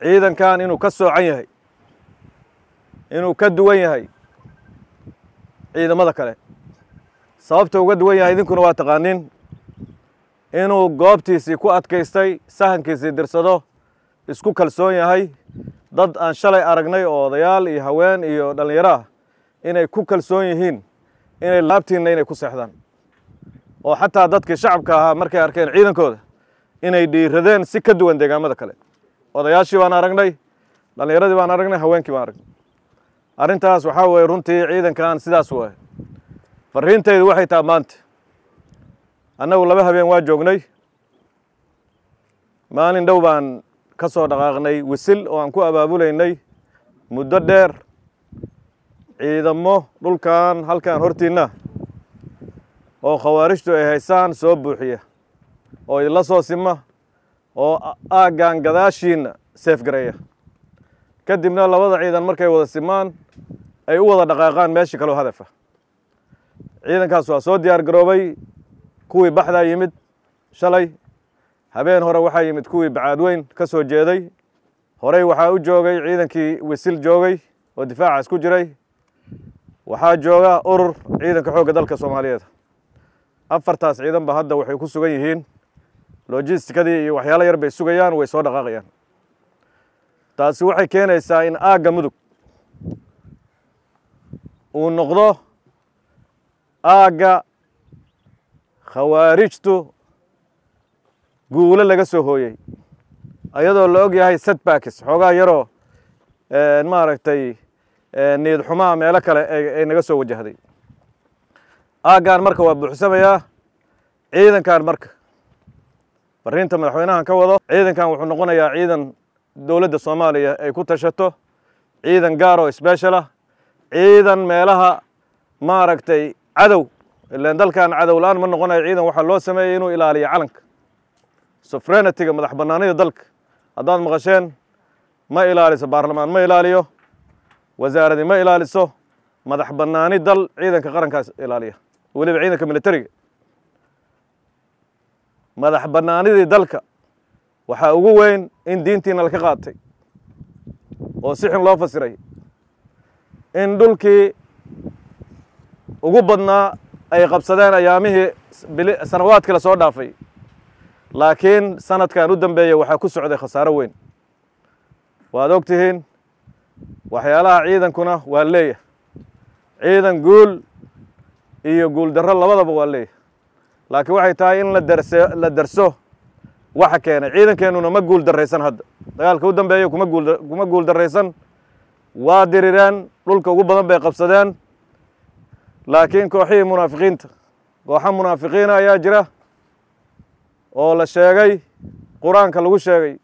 ciidankan inuu ka soocan yahay inuu ka duwan yahay ciidamada kale sababta uga duwan yahay idinkuna waa taqaaniin inuu goobtiisii ku adkaystay sahankiisii dirsado isku kalsoon yahay dad aan shalay aragnay oo odayaal iyo haween iyo dhallinyaro ah inay ku kalsoon yihiin inay laabtiinna inay ku seexdaan oo xataa dadkii shacabka ahaa markay arkeen ciidankooda inay dhiiradeen si ka duwan deegaamada kale odayaashii baan aragnay dhallinyaradii baan aragnay haweenkii baan aragnay arrintaas waxaa weeye runtii ciidankan sidaas waaye farriintaydu waxay taha maanta annagu laba habeen waa joognay maalin dhow baan ka soo dhaqaaqnay wisil oo aan ku abaabulaynay muddo dheer ciidamo dhulkan halkan hortiinna oo khawaarijtu ay haysaan soo buuxiya oo idinla soo sima oo aaggan gadaashiinna seefgareeya kadibna labada ciidan markay wada simaan ay u wada dhaqaaqaan meeshii kaloo hadafa ciidankaas waa soo diyaar garoobay kuwii baxdaa yimid shalay habeen hore waxaa yimid kuwii bacaadweyn ka soo jeeday horey waxaa u joogay ciidankii wisil joogay oo difaacaas ku jiray waxaa jooga urur ciidanka xoogga dalka soomaaliyeed afartaas ciidan ba hadda waxay ku sugan yihiin lojistikadii iyo waxyaalo yar bay sugayaan way soo dhaqaaqayaan taasi waxay keenaysaa in aagga mudug uu noqdo aagga khawaarijtu guulo laga soo hooyey ayadoo la og yahay setbacks xoogaa yaroo maaragtay niyad xumaa meelo kale ay naga soo wajahday aaggan marka waa buuxsamayaa ciidankan marka fariinta madaxweynahan ka wado ciidankan wuxuu noqonayaa ciidan dowladda soomaaliya ay ku tashato ciidan gaar oo sbeshal ah ciidan meelaha maaragtay cadow ilaan dalkan cadow la-aan ma noqonayo ciidan waxaa loo sameeyey inuu ilaaliyo calanka sofrenitiga madax bannaanida dalka haddaad maqasheen ma ilaaliso baarlamaan ma ilaaliyo wasaaradii ma ilaaliso madax bannaani dal ciidanka qarankaas ilaaliya weliba ciidanka militariga madax bannaanidii dalka waxaa ugu weyn in diintiina laka qaatay oo si xun loo fasiray in dhulkii ugu badnaa ay qabsadeen ayaamihii sanawaadkii lasoo dhaafay laakiin sanadkan u dambeeya waxaa ku socday khasaaro weyn waad og tihiin waxyaalaha ciidankuna waa leeyahay ciidan guul iyo guul darro labadaba waa leeyahay laakiin waxay tahay in la darse la darso waxa keenay ciidankeenuna ma guul darraysan hadda dagaalka u dambeeya kuma guul kuma guul darraysan waa dirireen dhulka ugu badan bay qabsadeen laakiin kooxihii munaafiqiinta kooxa munaafiqiina ayaa jira oo la sheegay qur-aanka lagu sheegay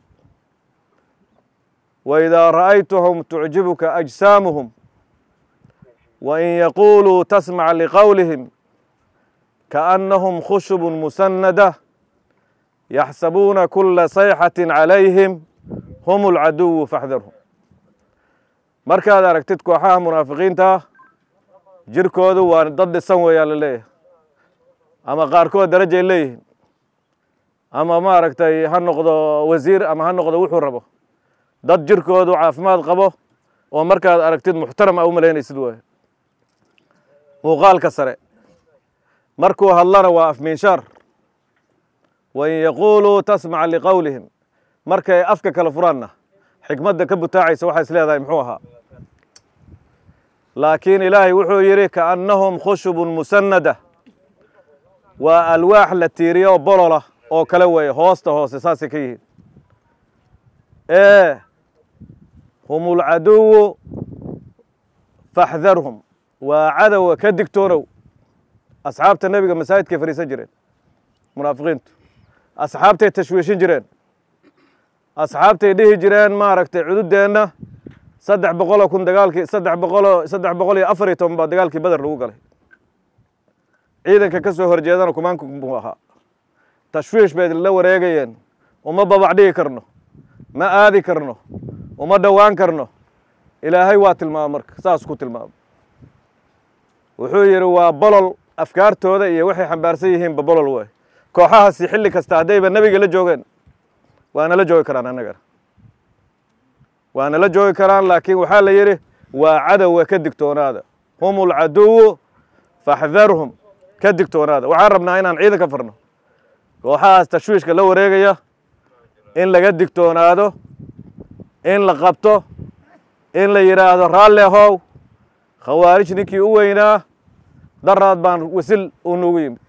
waidaa ra'aytuhum tucjibuka ajsaamuhum wain yaquuluu tasmac liqowlihim kaannahum khushubun musanada yaxsabuuna kula sayxati calayhim hum alcaduwu faxdarhum markaad aragtid kooxaha munaafiqiinta jirkoodu waa dad dhisan weeyaa la leeyahay ama qaarkood darajay leeyihiin ama maaragtay ha noqdo wasiir ama ha noqdo wuxuu rabo dad jirkoodu caafimaad qabo oo markaad aragtid muxtaram a u malaynaysid waayo muuqaalka sare markuu hadlana waa afmiinshaar wain yaquuluu tasmac liqowlihim markay afka kala furaanna xikmadda ka butaacaysa waxaa is leedahay muxuu ahaa laakiin ilaahay wuxuu yidhi kaannahum khushubun musanada waa alwaax la tiiriyo oo bolola oo kale weeye hoosta hoose saasay ka yihiin ee hum ulcaduwu faxdarhum waa cadowga ka digtoonow asxaabta nebiga masaajidkay fadhiisan jireen munaafiqiintu asxaabtay tashwiishin jireen asxaabtay dhihi jireen maaragtay cududeenna saddex boqoloo kun dagaalkii saddex boqoloo saddex boqol iyo afar iyo toban baa dagaalkii beder lagu galay ciidanka ka soo horjeedana kumaanku buu ahaa tashwiish bay la wareegayeen uma babac dhigi karno ma aadi karno uma dhowaan karno ilaahay waa tilmaama marka saas ku tilmaamo wuxuu yidhi waa bolol afkaartooda iyo waxay xambaarsan yihiinba bolol waay kooxahaasi xilli kasta haddayba nebiga la joogeen waana la joogi karaan annagana waana la joogi karaan laakiin waxaa la yidhi waa cadowga ka digtoonaada hum ulcaduwu faxdarhum ka digtoonaada waxaan rabnaa inaan ciidan ka farno kooxahaas tashwiishka la wareegaya in laga digtoonaado in la qabto in la yidhaahdo raalle ahow khawaarij ninkii u weynaa daraad baan wasil uu nugu yimid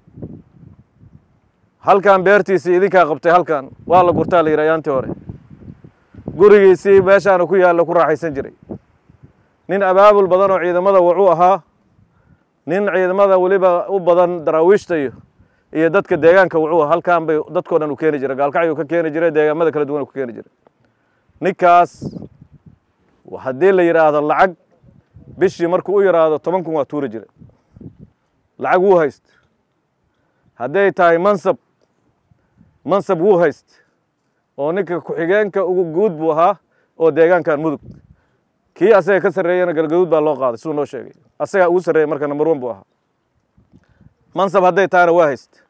halkan beertiisii idinkaa qabtay halkan waa la gurtaa la yidhi ayaantii hore gurigiisii meeshaanu ku yaallo ku raaxaysan jiray nin abaabul badan oo ciidamada wuxuu ahaa nin ciidamada weliba u badan daraawiishta iyo iyo dadka deegaanka wuxuu halkan bay dadkoo dhan u keeni jiray gaalkacyuu ka keeni jiray deegaamada kala duwan ku keeni jiray ninkaas haddii la yidhaahdo lacag bishii markuu u yidhaahdo toban kun waa tuuri jiray lacag wuu hayst hadday tahay mansab mansab wuu hayst oo ninka ku-xigeenka ugu guud buu ahaa oo deegaankan mudug kii asaga ka sarreeyana galgaduud baa loo qaaday siduu noo sheegay asagaa ugu sarreeyay marka number one buu ahaa mansab hadday tahana waa hayst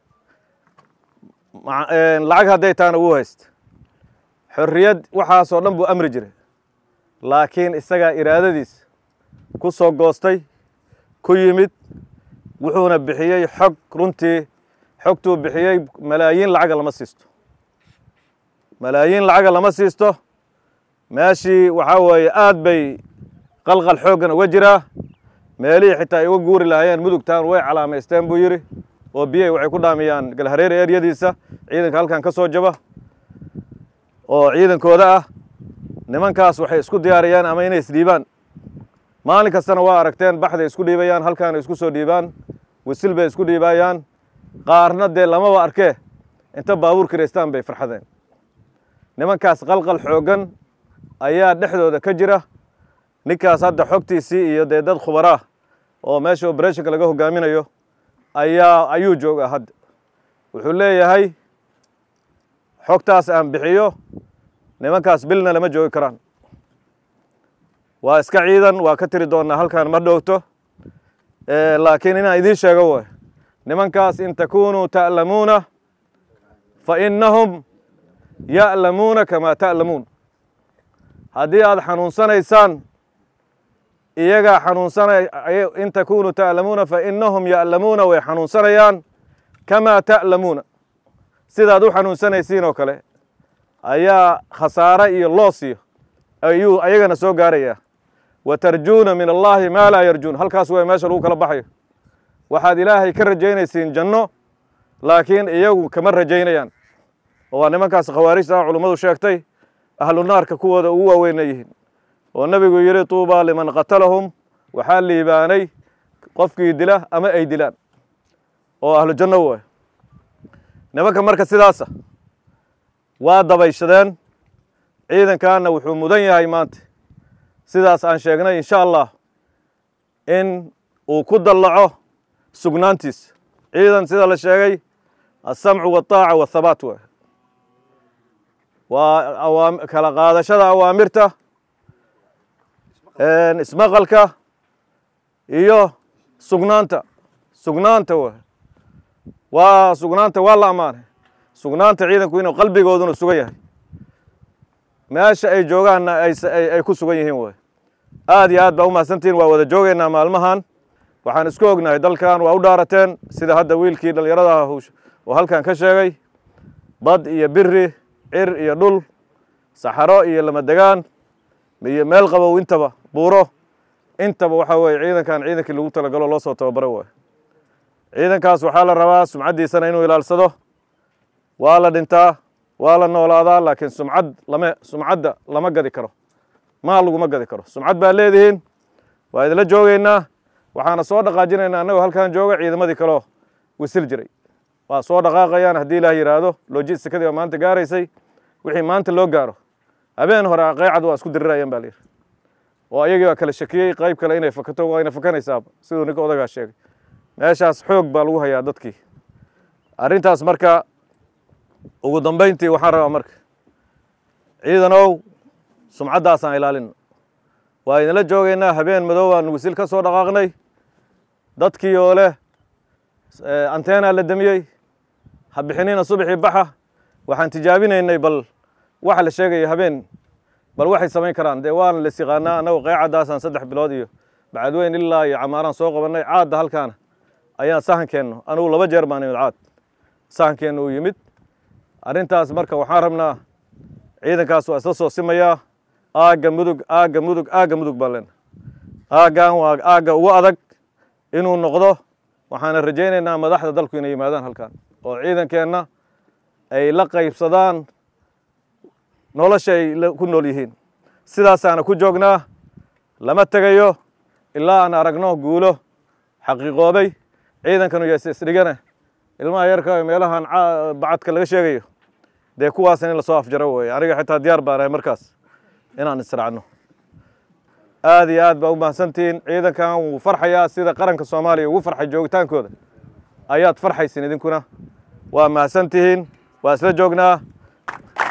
lacag hadday tahana wuu hayst xorriyad waxaasoo dhan buu amri jiray laakiin isagaa iraadadiis ku soo goostay ku yimid wuxuuna bixiyey xog runtii xogtuu bixiyey malaayiin lacaga lama siisto malaayiin lacaga lama siisto meeshii waxaa weeye aad bay qalqal xooggan uga jiraa meelihii xitaa ay uga guuri lahaayeen mudugtaan way calaamaysteen buu yidhi oo biyey waxay ku dhaamiyaan galhareer eryadiisa ciidanka halkan ka soo jaba oo ciidankooda ah nimankaas waxay isku diyaariyaan ama inay isdhiibaan maalin kastana waa aragteen baxday isku dhiibayaan halkaana isku soo dhiibaan wisil bay isku dhiibayaan qaarna dee lamaba arkee inta baabuur kiraystaan bay farxadeen nimankaas qalqal xooggan ayaa dhexdooda ka jira ninkaas hadda xogtiisii iyo dee dad khubaraa oo meesha obereshinka laga hogaaminayo ayaa ayuu joogaa hadda wuxuu leeyahay xogtaas aan bixiyo nimankaas bilna lama joogi karaan waa iska ciidan waa ka tiri doonnaa halkan ma dhowto laakiin inaan idiin sheego way nimankaas in takunuu ta'lamuuna fa innahum ya'lamuuna kamaa ta'lamuun haddii aad xanuunsanaysaan iyagaa xanuunsanay in takunuu ta'lamuuna fa innahum ya'lamuuna way xanuunsanayaan kamaa ta'lamuuna sidaad u xanuunsanaysiin oo kale ayaa khasaare iyo loosiyo ayuu ayagana soo gaarayaa wa tarjuuna min allaahi maa laa yarjuun halkaas way meesha lagu kala baxayo waxaad ilaahay ka rajaynaysiin janno laakiin iyagu kama rajaynayaan oo waa nimankaas khawaarijta ah culummadu sheegtay ahlu naarka kuwooda ugu waaweyna yihiin oo nebigu yidhi tuubaa liman qatalahum waxaa liibaanay qofkii dila ama ay dilaan oo ahlu janno waay nimanka marka sidaasa waa dabayshadeen ciidankaana wuxuu mudan yahay maanta sidaas aan sheegnay insha allah in uu ku dallaco sugnaantiisa ciidan sida la sheegay alsamcu waataaca waathabaat waay waa kala qaadashada awaamirta ismaqalka iyo sugnaanta sugnaanta waay waa sugnaanta waa la ammaanay sugnaanta ciidanku inuu qalbigooduna sugan yahay meesha ay joogaanna ay ku sugan yihiin waay aad iyo aad baa u mahadsantihin waa wada joogaynaa maalmahan waxaan isku ognahay dalkan waa u dhaarateen sida hadda wiilkii dhallinyarada oo halkan ka sheegay bad iyo biri cir iyo dhul saxaro iyo lamadegaan iyo meel qabow intaba buuro intaba waxaa weeye ciidankan ciidankii lagu talagalo loo soo tababaro waay ciidankaas waxaa la rabaa sumcaddiisana inuu ilaalsado waa la dhintaa waa la noolaadaa laakiin sumcad lama sumcadda lama gadi karo maal laguma gadi karo sumcad baa leedihiin waa idinla joogaynaa waxaana soo dhaqaajinaynaa annagoo halkan jooga ciidamadii kaleo wisil jiray waa soo dhaqaaqayaan haddii ilaah yidhaahdo logistikadii baa maanta gaaraysay wixii maanta loo gaaro habeen hore qeycad waa isku dirirayaan baa la yidhi oo ayagii baa kala shakiyey qayb kale inay fakato waa ina fakanaysaaba siduu ninka odagaa sheegay meeshaas xoog baa lagu hayaa dadkii arrintaas marka ugu dambayntii waxaan rabaa marka ciidanow sumcaddaasaan ilaalino waa idinla joogaynaa habeen madow aan wisil ka soo dhaqaaqnay dadkii oo leh anteenaa la damiyey ha bixinina subaxii baxa waxaan tijaabinaynay bal waxa la sheegaya habeen bal waxay samayn karaan dee waana las yaqaanaa annagu qeycaddaasaan saddex bilood iyo bacadweyn ilaa iyo camaaraan soo qabannay caadda halkaana ayaan sahankeenno anugu laba jeer baan imid caad sahankeenna uu yimid arrintaas marka waxaan rabnaa ciidankaas waa isla soo simayaa aagga mudug aagga mudug aagga mudug baan leenahay aaggan waa aagga ugu adag inuu noqdo waxaana rajaynaynaa madaxda dalku inay yimaadaan halkan oo ciidankeenna ay la qaybsadaan nolosha ay ku nool yihiin sidaasaana ku joognaa lama tegayo ilaa aan aragno guulo xaqiiqoobay ciidankanu yees isdhigana ilmaha yarka meelahan bacadka laga sheegayo dee kuwaasna in lasoo afjaro weeye aniga xitaa diyaar baan ahay markaas inaan israacno aad iyo aad baa u mahadsantihiin ciidankan wuu farxayaa sida qaranka soomaaliya ugu farxay joogitaankooda ayaad farxaysin idinkuna waa mahadsantihiin waa isla joognaa